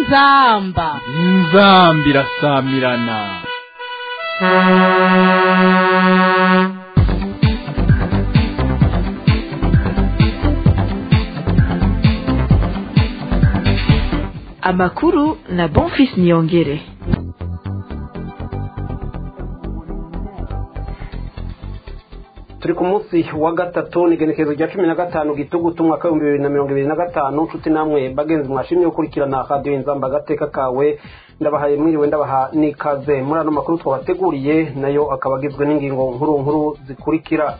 inzamba inzamba irasamirana amakuru na bonfis niyongere turi ku munsi wa gatatu ni igenekerezo rya cumi na gatanu gitugutu umwaka w'ibihumbi bibiri na mirongo ibiri na gatanu nshuti namwe bagenzi mwashimye gukurikirana radiyo inzamba agateka kawe ndabahaye mwiriwe ndabaha n'ikaze muri ano makuru twabateguriye nayo akaba agizwe n'ingingo nkuru nkuru zikurikira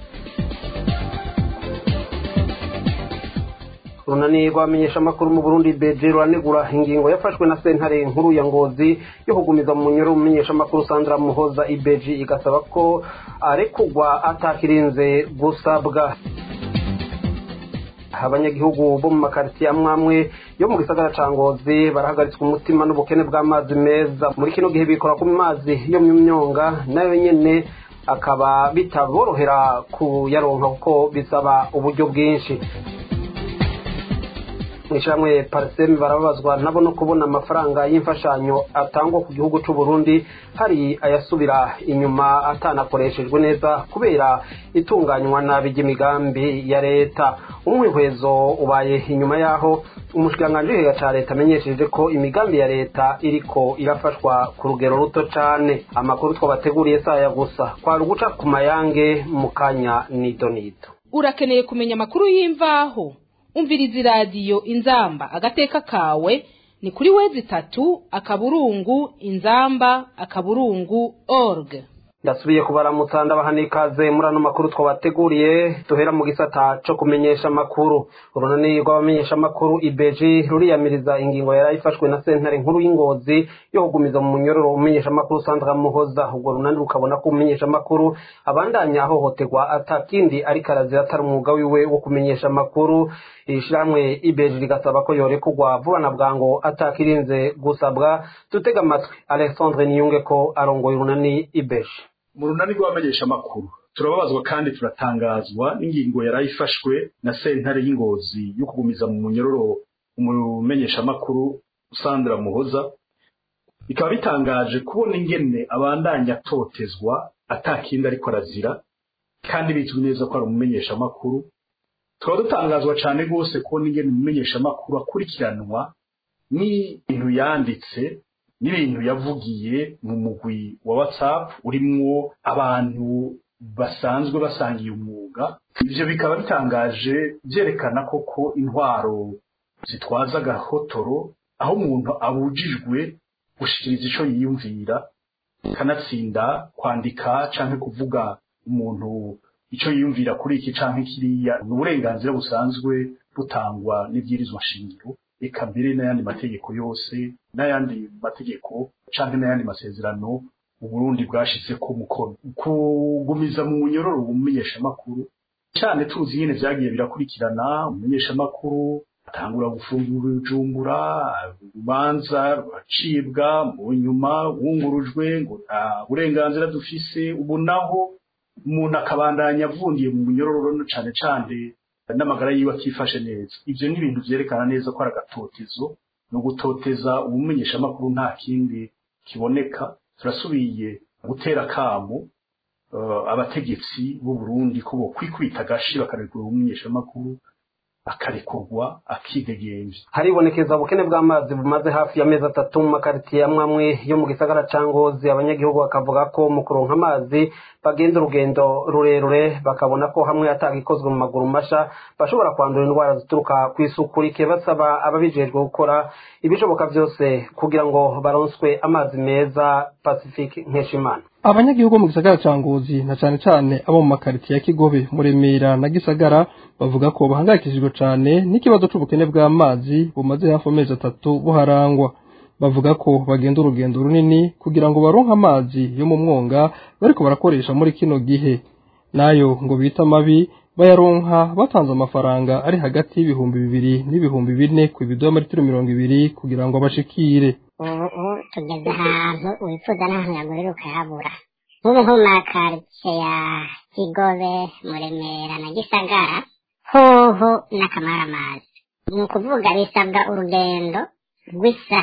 runani rwamenyeshamakuru mu burundi beje ruranegura ingingo yafashwe na sentare nkuru ya ngozi yo kugumiza mu munyoro w'umumenyeshamakuru sandra muhoza ibeji igasaba ko arekugwa atakirinze gusabwa abanyagihugu bo mu makaritsiye amwe amwe yo mu gisagara ca ngozi barahagaritswe umutima n'ubukene bw'amazi meza muri kino gihe bikora ku mazi yo mu myonga nayo nyene akaba bitaborohera kuyaronka kuko bisaba uburyo bwinshi mw'ishyirahamwe pariseme barababazwa nabo no kubona amafaranga y'imfashanyo atangwa ku gihugu cy'u Burundi hari ayasubira inyuma atanakoreshejwe neza kubera itunganywa nabi ry'imigambi ya leta umwihwezo ubaye inyuma y'aho umushikiranganji w'igihugu cya leta amenyesheje ko imigambi ya leta iriko irafashwa ku rugero ruto cyane amakuru twabateguriye saya gusa kwari uguca ku mayange mu kanya nido nido urakeneye kumenya amakuru y'imvaho umviriza iradiyo inzamba agateka kawe ni kuri wezi itatu akaburungu inzamba akaburungu org ndasubiye kubaramutsa ndabaha n'ikaze muri ano makuru twabateguriye duhera mu gisata co kumenyesha amakuru urunani rw'abamenyesha amakuru ibeji ruriyamiriza ingingo yari ifashwe na sentare nkuru y'ingozi yo kugumiza mu munyororo umenyesha amakuru sandra muhoza ubwo runani rukabona ko umenyesha amakuru abandanya ahohoterwa atakindi ariko arazira atari umwuga wiwe wo kumenyesha amakuru ishirahamwe ibeji rigasaba ko yorekurwa vuba na bwango atakirinze gusabwa dutega amatwi alexandre niyunge ko arongoye urunani ibeji mu runani rw'abamenyesha amakuru turababazwa kandi turatangazwa n'ingingo yari ifashwe na sentare y'ingozi yo kugumiza mu munyororo umumenyesha amakuru sandra muhoza bikaba bitangaje kubona ingene abandanya atotezwa atakindi ariko arazira kandi bizwi neza ko ari umumenyesha amakuru tukaba dutangazwa cyane rwose kubona ingene umumenyesha amakuru akurikiranwa n'ibintu yanditse n'ibintu yavugiye mu mugwi wa whatsapp urimwo abantu basanzwe basangiye umwuga ivyo bikaba bitangaje vyerekana koko intwaro zitwaza agahotoro aho umuntu abujijwe gushikiriza ico yiyumvira kanatsinda kwandika canke kuvuga umuntu ico yiyumvira kuri iki canke kiriya ni uburenganzira busanzwe butangwa n'ibwirizwa shingiro eka mbere n'ayandi mategeko yose n'ayandi mategeko canke n'ayandi masezerano uburundi bwashize ko mukono kugumiza mu munyororo umumenyeshamakuru cyane tuzi nyene vyagiye birakurikirana umumenyeshamakuru atangura gufungura ubujumbura urubanza ruracibwa mu nyuma wungurujwe ngo nta burenganzira dufise ubu naho umuntu akabandanya avundiye mu munyororo cane cane n'amagara yiwe akifashe neza ivyo ni ibintu vyerekana neza ko ari agatotezo ni ugutoteza umumenyeshamakuru nta kindi kiboneka turasubiye gutera kamo uh, abategetsi b'u Burundi ko bokwikubita agashi bakarekura umumenyeshamakuru akarekurwa akidegemvya haribonekeza ubukene bw'amazi bumaze hafi y'amezi atatu mu makaritiye amwe amwe yo mu gisagara ca ngozi abanyagihugu bakavuga ko mu kuronka amazi bagenda urugendo rurerure bakabona ko hamwe atagikozwe mu maguru masha bashobora kwandura indwara zituruka ku isuku rike basaba ababijejwe gukora ibishoboka byose kugira ngo baronswe amazi meza pacifique nkeshimana abanyagihugu mu gisagara ca ngozi na cane cane abo mu makaritiye ya kigobe muremera na gisagara bavuga ko bahangayikishijwe cane n'ikibazo c'ubukene bw'amazi bumaze hafi amezi atatu buharangwa bavuga ko bagenda urugendo runini kugira ngo baronke amazi yo mu mwonga bariko barakoresha muri kino gihe nayo ngo bita mabi bayaronka batanze amafaranga ari hagati y'ibihumbi bibiri n'ibihumbi bine ku ibido y'amaritiro mirongo ibiri kugira ngo bashikire ubu tugeze ahantu wifuza n'ahantu yagurira ukahabura nk'ubu nko mu makaritsiye ya kigobe muremera na gisagara hoho n'akamaramazi ni ukuvuga bisabwa urugendo rw'isaha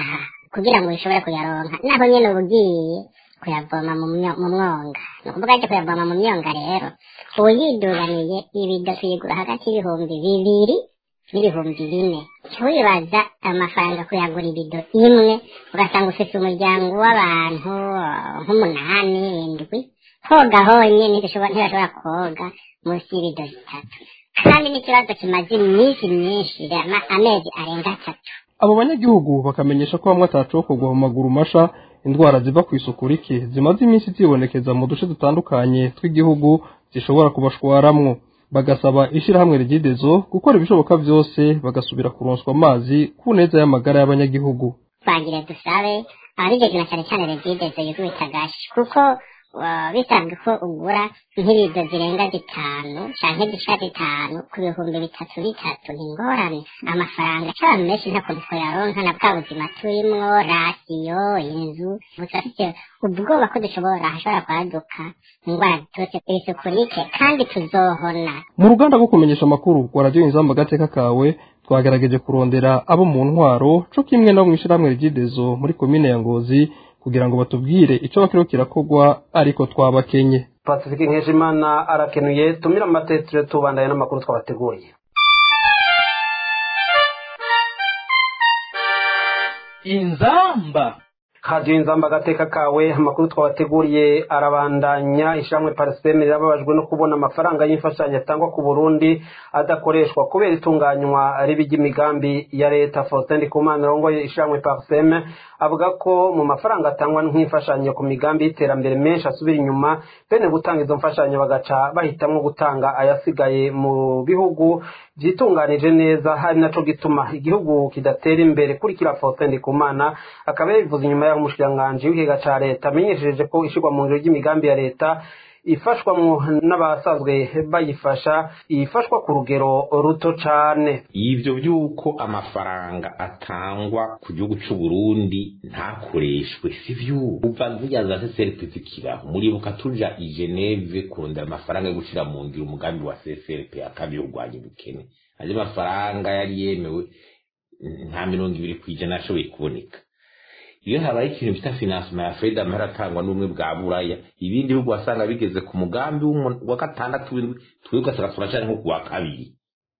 kugira ngo bishobore kuyaronka naho nyene uba ugiye kuyavoma mu myo- mu mwonga ni ukuvuga aje kuyavoma mu myonga rero ubu yiduganiye ibido tuyigura hagati y'ibihumbi bibiri n'ibihumbi bine wibaza amafaranga kuyagura ibido imwe ugasanga ufite umuryango w'abantu eh, nk'umunani indwi koga honyine ntibishobora ntibashobora koga munsi y'ibido zitatu kandi n'ikibazo kimaze iminsi myinshi ama- amezi arenga atatu abo banyagihugu bakamenyesha ko bamwe atacokorwa mu maguru masha indwara ziva ku isuku rike zimaze iminsi zibonekeza mu duce dutandukanye tw'igihugu zishobora kubashwaramwo bagasaba ishirahamwe rigidezo gukora ibishoboka vyose bagasubira kuronswa amazi ku neza y'amagara y'abanyagihugu twagire dusabe ababigeze na cyane cyane regidezo yikubita agashi kuko uh, bisabwe ko ugura nk'ibido zirenga zitanu canke zishika zitanu ku bihumbi bitatu bitatu ni ingorane amafaranga c'abantu benshi ntako twoyaronka na bwa buzima turimwo rasiyo inzu gusa dufite ubwoba ko dushobora hashobora kwaduka indwara ziturutse ku isuku rike kandi tuzohona mu ruganda rwo kumenyesha amakuru rwa radiyo inzamba agateka kawe twagerageje kurondera abo mu ntwaro co kimwe no mw'ishirahamwe rigidezo muri komine ya ngozi kugira ngo batubwire ico bakiriho kirakorwa ariko twabakenye pacifique nkeshimana arakenuye tumira amatetero tubandanye n'amakuru twabateguriye inzamba radiyo inzamba agateka kawe amakuru twabateguriye arabandanya ishamwe pariseme rirababajwe no kubona amafaranga y'imfashanyo atangwa ku burundi adakoreshwa kubera itunganywa ribi ry'imigambi ya leta faustin ndikumana rongoye ishamwe pariseme avuga ko mu mafaranga atangwa nk'imfashanyo ku migambi y'iterambere menshi asubira inyuma bene gutanga izo mfashanyo bagaca bahitamwo gutanga ayasigaye mu bihugu byitunganije neza hari naco gituma igihugu kidatera imbere kurikira faustin ndikumana akaba yabivuze inyuma y'aho umushikiranganji w'ikigega ca leta amenyesheje ko ishirwa mu ngiro ry'imigambi ya leta ifashwamwo n'abasanzwe bayifasha ifashwa ku rugero ruto cane ivyo vy'uko amafaranga atangwa ku gihugu c'u Burundi ntakoreshwe si vy'ubu uva zirya za CCRP zikiraho muribuka tuja i Geneve kurondera amafaranga yo gushira mu ngiro umugambi wa CCRP akabiri urwanya ubukene ayo mafaranga yari yemewe nta mirongo ibiri kw'ijana ashoboye kuboneka iyo habaye ikintu bita financement ya feda amahera atangwa n'ubumwe bwa buraya ibindi bihugu wasanga bigeze ku mugambi w'umu- wa gatandatu w'indwi twebwe ugasanga turacari nko ku wa kabiri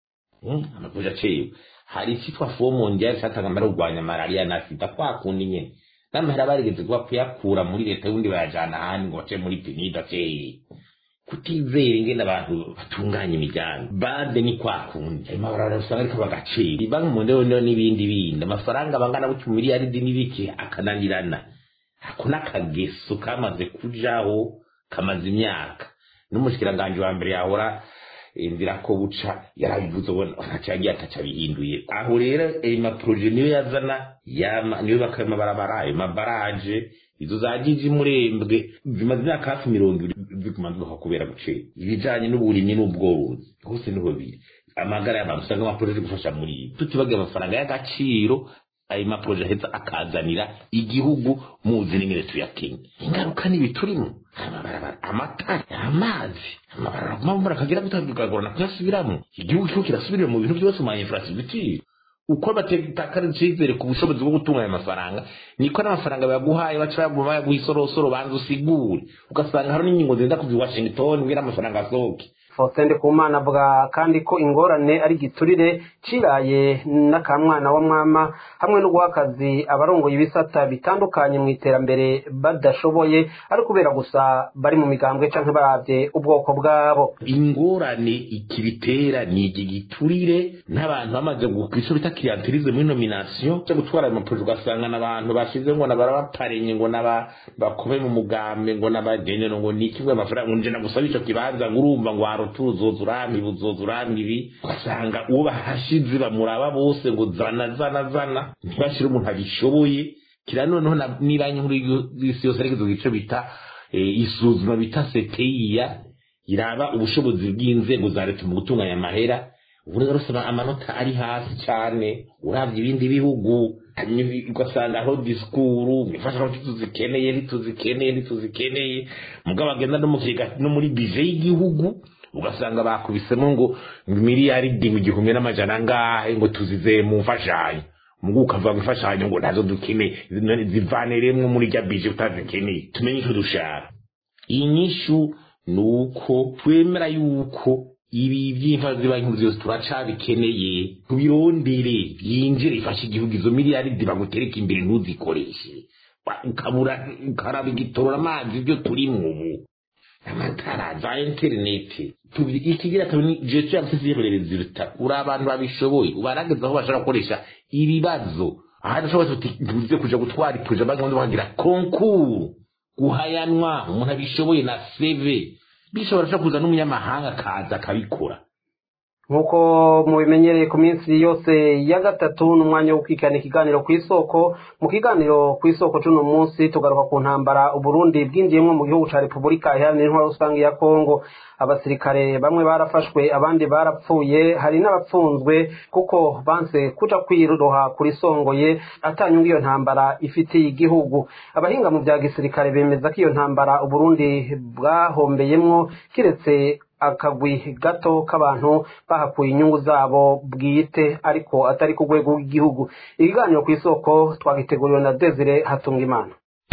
Mm, amakuja acewe hari icitwa fo mondial catanga amahera yo kurwanya malariya na sida kwa kundi nyene n'amahera barigeze kuba kuyakura muri leta y'ubundi bayajana ahandi ngo bace muri penida aceye kutizera ingene abantu batunganya imigambi bade ni kwa kundi ayo mabarabara usanga ariko bagacira banki mu ndero n'ibindi bindi amafaranga bangana gutyo miliyaridi n'ibiki akananirana ako n'akageso kamaze kujaho kamaze imyaka n'umushikiranganji wa mbere yahora inzira ko buca yarabivuze ubona ntaco yagiye ataco abihinduye aho rero ayo maproje niyo yazana yama niyo bakaye amabarabara ayo mabaraje izo za jiji murembwe zimaze imyaka hafi mirongo ibiri ziguma zibaho kubera gucera ibijanye n'uburimyi n'ubworozi hose niho biri amagara y'abantu usanga amaproje gufasha muri ibi tutibagiye amafaranga y'agaciro ayo maproje aheza akazanira igihugu muzi n'ingene tuyakenye ingaruka nibi turimo amabarabara amatara amazi amabarabara aguma mvura akagira bitagorana kuyasubiramo igihugu kiriko kirasubirira mu bintu byose mu infrastructure uko batakara icizere ku bushobozi bwo gutunganya amafaranga niko n'amafaranga bayaguhaye baca bayaguma bayaguha isorosoro banza usigure ugasanga hari n'ingingo zenda kuva i washington kugira amafaranga asohoke faustin ndikumana avuga kandi ko ingorane ari igiturire ciraye n'akamwana wa mwama hamwe no guha akazi abarongoye ibisata bitandukanye mu iterambere badashoboye ari kubera gusa bari mu migambwe canke baravye ubwoko bwabo ingorane ikibitera ni iki giturire n'abantu bamaze kwico bita clientelisme muri nomination cyo gutwara amaproje ugasanga n'abantu bashize ngo nabarabaparenye ngo naba bakome mu mugambe ngo n'abagenero ngo niki ngo amafaranga nje nagusaba ico kibanza ngo urumva ngo warutuzoza urami buzoza urami ibi ugasanga uwo bahashize bamuraba bose ngo zana zana zana ntibashire umuntu abishoboye kira noneho na- n'ibanki nkuru y'isi yose ariko ico bita eh, isuzuma bita seteyiya iraba ubushobozi bw'inzego za leta mu gutunganya amahera ubu rero usaba amanota ari hasi cyane uravye ibindi bihugu hanyuma ugasanga aho disikuru imfashanyo ntituzikeneye ntituzikeneye ntituzikeneye mugabo agenda no mu kigega no muri bije y'igihugu ugasanga bakubisemo ngo miliyaridi mu gihumbi n'amajana angahe ngo tuzizeye mu mfashanyo mugu ukavuga ngo imfashanyo ngo ntazo dukeneye none zivaniremwo muri rya bije utazikeneye tumenye icyo dushaka inyishu ni uko twemera yuko ibi by'imfazi ziba nkuru zose turacabikeneye tubirondere byinjire ifashe igihugu izo miliyaridi bagutereka imbere ntuzikoreshe Wa- ukabura ukaraba igitorora amazi ibyo turimwo ubu amatara za interineti tubi- ikigira kabiri ni gestion ya sisiyere resultat uri abantu babishoboye ubarageza aho bashaka gukoresha ibibazo ahandi ushobora uti ntuze kuja gutwara ipuje banki ubundi bagira konkuru guhayanwa umuntu abishoboye na seve bishobora sha kuza n'umunyamahanga akaza akabikora nk'uko mubimenyereye ku minsi yose ya gatatu n'umwanya wo kwikana ikiganiro ku isoko mu kiganiro ku isoko c'uno munsi tugaruka ku ntambara uburundi bwinjiyemwo mu gihugu ca repubulika iharanira intwaro rusange ya kongo abasirikare bamwe barafashwe abandi barapfuye hari n'abapfunzwe kuko banse kuja kwiroha kuri songoye atanyunga iyo ntambara ifitiye igihugu abahinga mu vya gisirikare bemeza ko iyo ntambara uburundi bwahombeyemwo kiretse akagwi gato k'abantu bahakuye inyungu zabo bwite ariko atari ku rwego rw'igihugu ibiganiro ku isoko twagiteguriwe na desire hatunga imana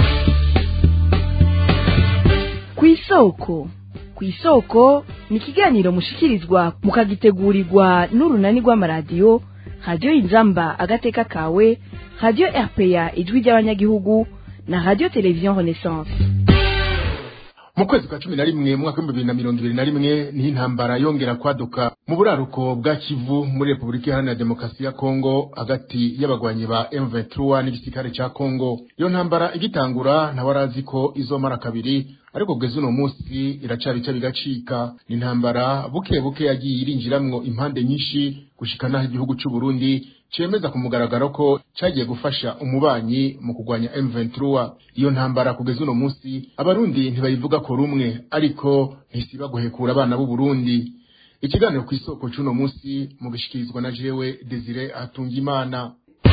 ku isoko ku isoko ni ikiganiro mushikirizwa mukagitegurirwa n'urunani rw'amaradiyo radiyo inzamba agateka kawe radiyo rpa ijwi ry'abanyagihugu na radiyo televiziyo renaissance mu kwezi kwa cumi na rimwe mwaka w'ibihumbi bibiri na mirongo ibiri na rimwe niho intambara yongera kwaduka mu buraruko bwa kivu muri repubulika iharanira demokarasi ya kongo hagati y'abagwanyi ba m23 n'igisirikare ca kongo iyo ntambara igitangura ntawarazi ko izomara kabiri ariko kugeza uno munsi iracari ica bigacika ni intambara buke buke yagiye irinjiramwo impande nyinshi gushika naho igihugu c'u Burundi cemeza ku mugaragaro ko cagiye gufasha umubanyi mu kugwanya M23 iyo ntambara kugeza uno munsi abarundi ntibayivuga ko rumwe ariko ntisiba guhekura abana b'u Burundi ikiganiro ku isoko c'uno munsi mu gishikirizwa na jewe Desire Atungimana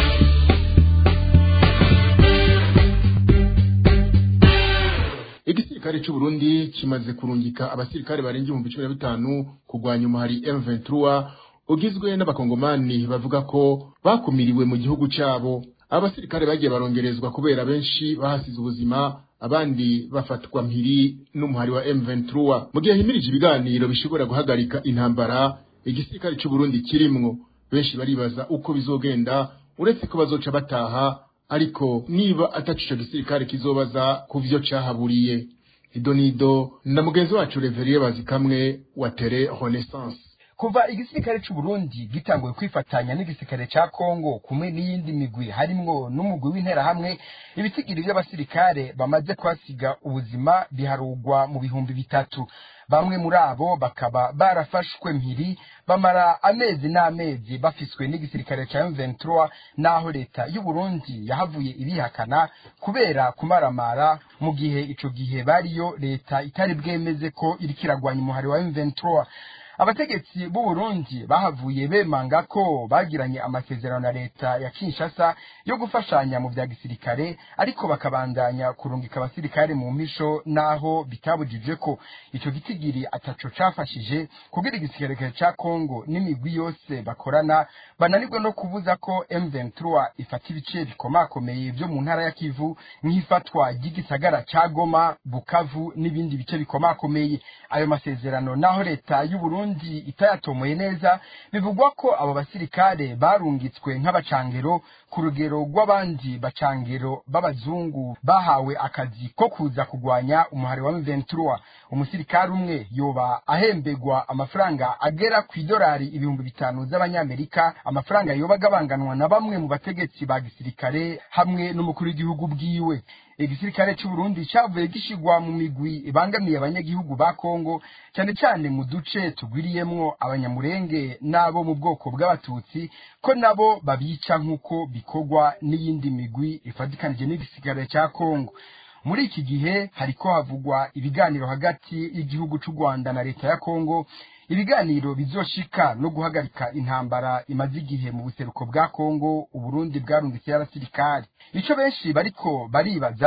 igisirikare c'u Burundi kimaze kurungika abasirikare barenga ibihumbi cumi na bitanu kugwanya umuhari M23 ugizwe n'abakongomani bavuga ko bakumiriwe mu gihugu cabo abasirikare bagiye barongerezwa kubera benshi bahasize ubuzima abandi bafatwa mpiri n'umuhari wa M23 mu gihe himirije ibiganiro bishobora guhagarika intambara igisirikare c'u Burundi kirimwo benshi baribaza uko bizogenda uretse ko bazoca bataha ariko niba ataco ico gisirikare kizobaza ku vyo cahaburiye idonido na mugenzi wacu Reveriye Bazikamwe wa Tere Renaissance kuva igisirikare c'u Burundi gitanguye kwifatanya n'igisirikare ca Kongo kumwe n'iyindi migwi harimwo n'umugwi w'interahamwe ibitigiri by'abasirikare bamaze kwasiga ubuzima biharugwa mu bihumbi bitatu bamwe muri abo bakaba barafashwe mpiri bamara amezi n'amezi bafiswe n'igisirikare ca M23 naho leta y'u Burundi yahavuye ibihakana kubera kumaramara mu gihe ico gihe bariyo leta itari bwemeze ko iriko iragwanya umuhari wa M23 abategetsi b'u Burundi bahavuye bemanga ko bagiranye amasezerano na leta ya Kinshasa yo gufashanya mu vya gisirikare ariko bakabandanya kurungika abasirikare mu mpisho naho bitabujije ko ico gitigiri ataco cafashije kugira igisirikare ca Kongo n'imigwi yose bakorana bananirwe no kubuza ko M23 ifata ibice bikomakomeye vyo mu ntara ya Kivu nk'ifatwa ry'igisagara ca Goma Bukavu n'ibindi bice bikomakomeye ayo masezerano naho leta y'u Burundi itayatomoye neza bivugwa ko abo basirikare barungitswe nk'abacangero ku rugero rw'abandi bacangero b'abazungu bahawe akazi ko kuza kugwanya umuhari wa M23 umusirikare umwe yoba ahembegwa amafaranga agera ku idolari ibihumbi bitanu z'abanyamerika amafaranga yoba agabanganwa na bamwe mu bategetsi ba gisirikare hamwe n'umukuru w'igihugu bwiwe igisirikare c'u Burundi cavuye gishigwa mu migwi ibangamiye abanyagihugu ba Kongo cyane cyane mu duce tugwiriyemwo abanyamurenge n'abo mu bwoko bw'abatutsi ko nabo babica nk'uko bikorwa n'iyindi migwi ifatikanije n'igisirikare ca Kongo muri iki gihe hariko havugwa ibiganiro hagati y'igihugu c'u Rwanda na leta ya Kongo ibiganiro bizoshika no guhagarika intambara imaze igihe mu buseruko bwa Kongo Uburundi bwarungitse y'abasirikare ico benshi bariko baribaza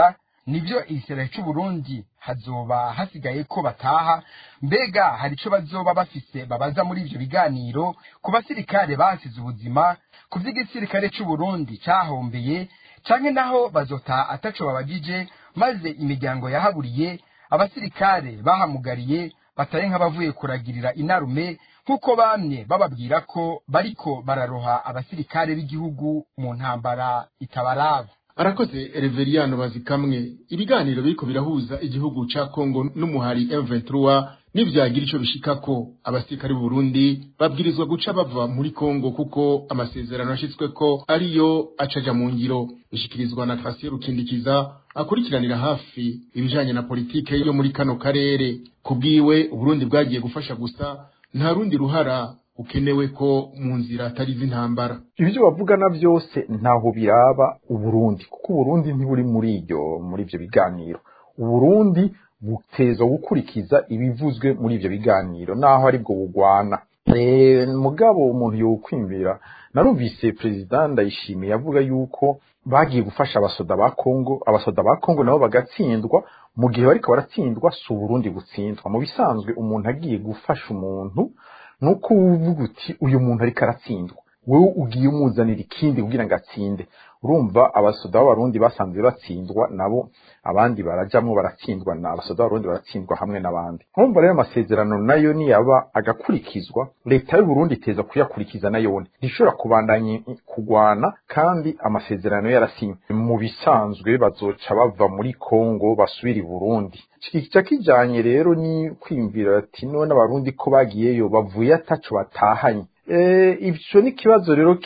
nibyo igisirikare cy'u Burundi hazoba hasigaye ko bataha mbega hari icyo bazoba bafise babaza muri ibyo biganiro ku basirikare basize ubuzima ku by'igisirikare cy'u Burundi cyahombeye canke naho bazotaha ataco babagije maze imiryango yahaburiye abasirikare bahamugariye batari nk'abavuye kuragirira inarume nk'uko bamwe bababwira ko bariko bararoha abasirikare b'igihugu mu ntambara itabaraba arakoze Reveriyano bazikamwe ibiganiro biriko birahuza igihugu ca Kongo n'umuhari M23 nivyagira ico bishikako abasirikare b'u Burundi babwirizwa guca bava muri Kongo kuko amasezerano yashitsweko ariyo acaja mu ngiro bishikirizwa na Trasier Rukindikiza akurikiranira hafi ibijanye na politike yo muri kano karere kubwiwe Uburundi bwagiye gufasha gusa nta rundi ruhara ukenewe ko mu nzira atari z'intambara ibyo bavugana byose ntaho biraba uburundi kuko uburundi ntiburi muri iryo muri ibyo biganiro uburundi butezwa gukurikiza ibivuzwe muri ibyo biganiro naho aribwo bugwana mugabo umuntu yokwimvira narumvise perezida ndayishimiye avuga yuko bagiye gufasha abasoda ba kongo abasoda ba kongo nabo bagatsindwa mu gihe bariko baratsindwa si uburundi gutsindwa mu bisanzwe umuntu agiye gufasha umuntu nuko uvuga uti uyu muntu ariko aratsindwa wowe ugiye umuzanira ikindi kugira ngo atsinde urumva abasoda b'abarundi basanzwe batsindwa nabo abandi barajamwo baratsindwa na abasoda b'abarundi baratsindwa hamwe n'abandi urumva rero amasezerano nayo niyaba agakurikizwa leta y'u Burundi iteza kuyakurikiza nayone ntishobora kubandanya kugwana kandi amasezerano yarasinywe mu bisanzwe bazoca bava muri Kongo basubira i Burundi kica kijanye rero ni kwimvira ati none abarundi ko bagiyeyo bavuye ataco batahanye ibyo ni ikibazo rero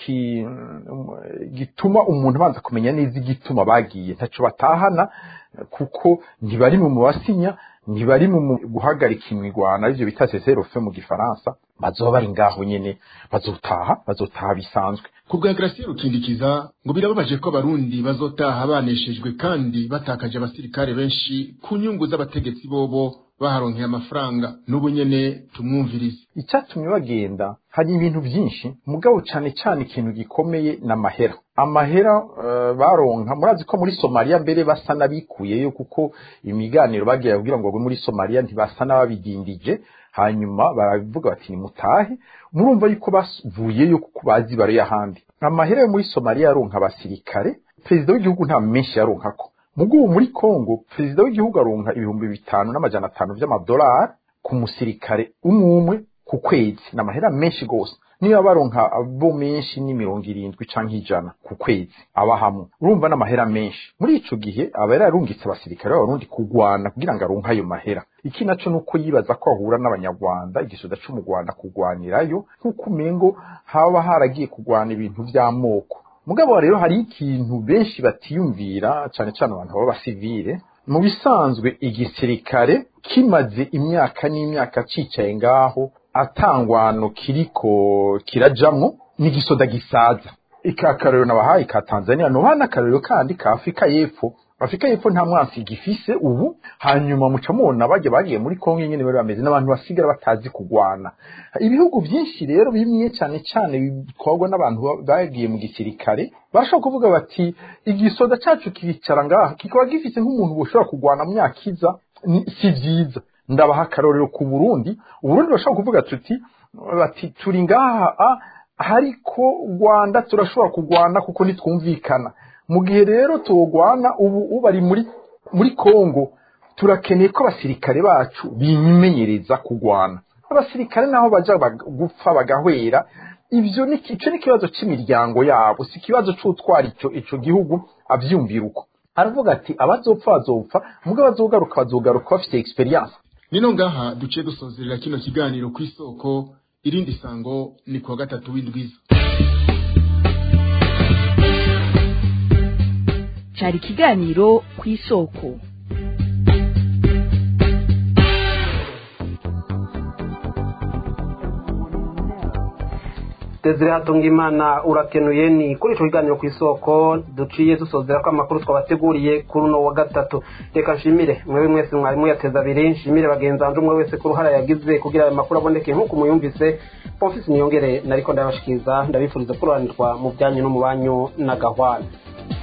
gituma umuntu abanza kumenya neza igituma bagiye ntacyo batahana kuko ntibari mu mubasinya ntibari mu guhagarika imirwano aribyo bita seserofe mu gifaransa bazoba bari ngaho nyine bazotaha bazotaha bisanzwe ku bwa Gracie Rukindikiza ngo birababaje ko abarundi bazotaha baneshejwe kandi batakaje abasirikare benshi ku nyungu z'abategetsi bobo baharonkeye amafaranga n'ubu nyene tumwumvirize icyatumye bagenda hari ibintu byinshi mugabo cyane cyane ikintu gikomeye n'amahera amahera uh, baronka murazi ko muri Somalia mbere basa nabikuyeyo kuko imiganiro bagiye kugira ngo muri Somalia ntibasa n'ababidindije hanyuma baravuga bati nimutahe murumva yuko bavuyeyo kuko bazi bari ahandi amahera yo muri Somalia yaronka abasirikare perezida w'igihugu nta menshi yaronkako mugubu muri Kongo perezida w'igihugu aronka ibihumbi bitanu n'amajana atanu vy'amadolari ku musirikare umumwe ku kwezi n'amahera menshi gose niba baronka abo menshi ni mirongo irindwi canke ijana ku kwezi aba hamwe urumva n'amahera menshi muri ico gihe aba yararungitse abasirikare b'abarundi kugwana kugira ngo aronke ayo mahera iki naco nuko yibaza ko ahura n'abanyarwanda igisoda co mu Rwanda kugwanirayo nk'uko umengo haba haragiye kugwana ibintu vy'amoko mugabo rero hari ikintu benshi batiyumvira cyane cyane abantu baba basivile mu bisanzwe igisirikare kimaze imyaka n'imyaka cicaye ngaho atangwano kiriko kirajamwo n'igisoda gisaza ikakarero nabahaye ka Tanzania no hana akarero kandi ka Afrika y'Epfo Afrika y'Epfo nta mwansi gifise ubu hanyuma muca mubona baje bagiye muri Kongo nyene bari bameze n'abantu basigara batazi kugwana ibihugu byinshi rero bimwe cyane cyane bitwarwa n'abantu bagiye mu gisirikare barashobora kuvuga bati igisoda cacu kicara ngaha kikaba gifise nk'umuntu bushobora kugwana mu myaka iza si vyiza ndabaha akarorero ku Burundi Uburundi bashobora kuvuga tuti bati turi ngaha ariko Rwanda turashobora kugwana kuko nitwumvikana mu gihe rero tuwugwana ubu ubari muri muri Kongo turakeneye ko abasirikare bacu bimenyereza kugwana abasirikare naho baja gupfa bagahwera ivyo ni ico ni kibazo c'imiryango yabo si kibazo c'utwara ico ico gihugu avyumvira uko aravuga ati abazopfa bazopfa mugabo bazogaruka bazogaruka bafite experience nino ngaha duciye dusozerera kino kiganiro ku isoko irindi sango ni kuwa gatatu w'indwiza cyari ikiganiro ku isoko Desire Hatungimana urakenuye ni kuri ico kiganiro ku isoko duciye dusozera ko amakuru twabateguriye kuri uno wa gatatu reka nshimire mwewe mwese mwarimu yateza abiri nshimire bagenzi banje umwe wese ku ruhara yagize kugira ayo makuru aboneke nk'uko muyumvise Bonfils Niyongere nariko ndabashikiriza ndabifuriza kuroranirwa mu byanyu no mu banyu na gahwana